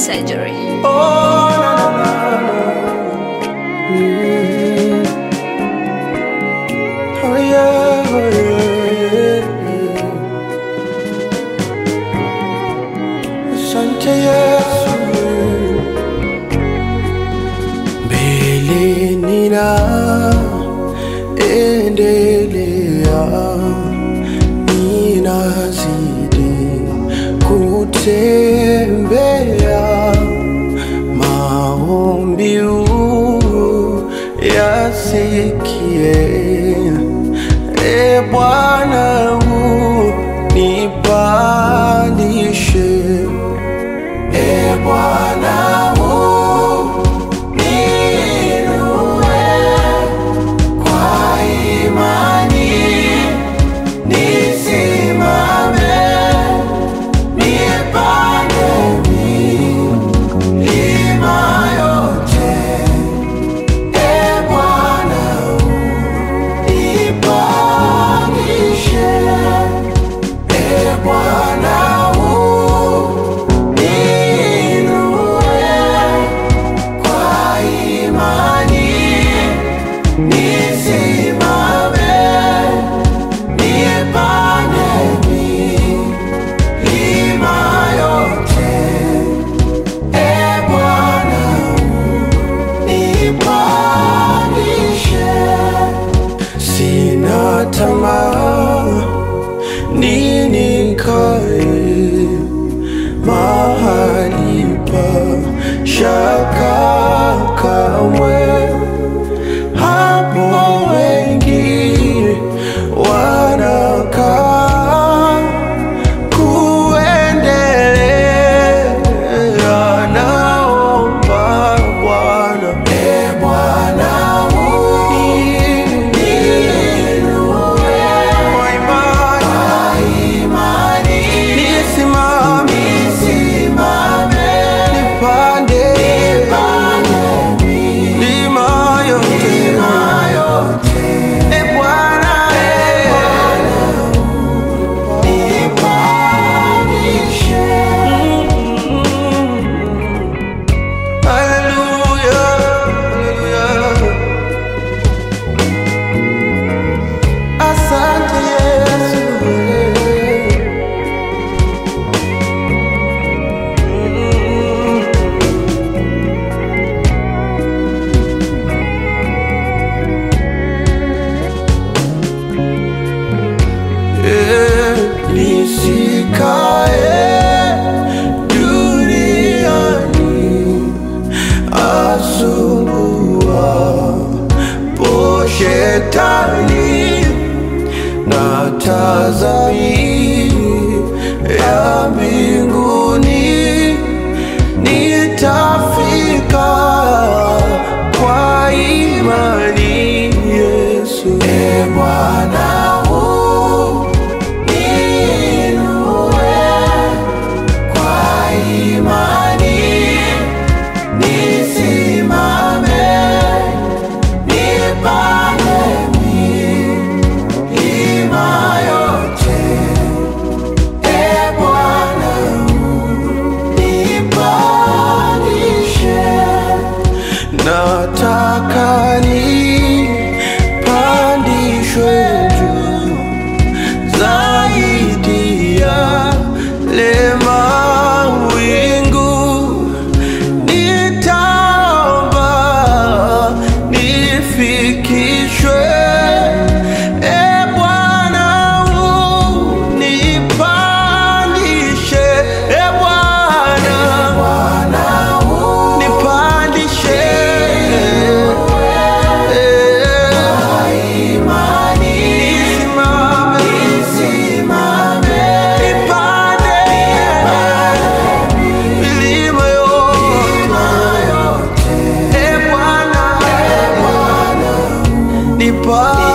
surgery. Oh, na, na, na, na. Mm. Oh, yeah, oh, yeah, yeah. Asante Yesu. Mbele nina endelea, ninazidi kutembea maombi yasikie, e Bwana unipandishe, e Bwana uniinue kwa imani, nisimame nipande milima yote. E Bwana unipandishe, e Bwana uniinue kwa imani, nisimame nipande milima yote. E Bwana nipandishe, sina tamaa ninikae mahali pa shaka kamwe, hapo wengi wanakaa kuendelea naomba Bwana, e Bwana uniinue kwa imani, nisimame nipande milima yote, e Bwana nipandishe. Hallelujah, hallelujah. Asante Yesu. Eh, Nisikae duniani asumbua po shetani na tazami ya mbinguni nitafika kwa imani Yesu. E Bwana uniinue kwa imani, nisimame nipande milima yote. E Bwana unipandishe, nataka nipandishwe juu zaidi ya lema wingu nitaomba nifikishwe e Bwana unipandishe e Bwana nipandishe nisimame nipande milima yote e Bwana nipa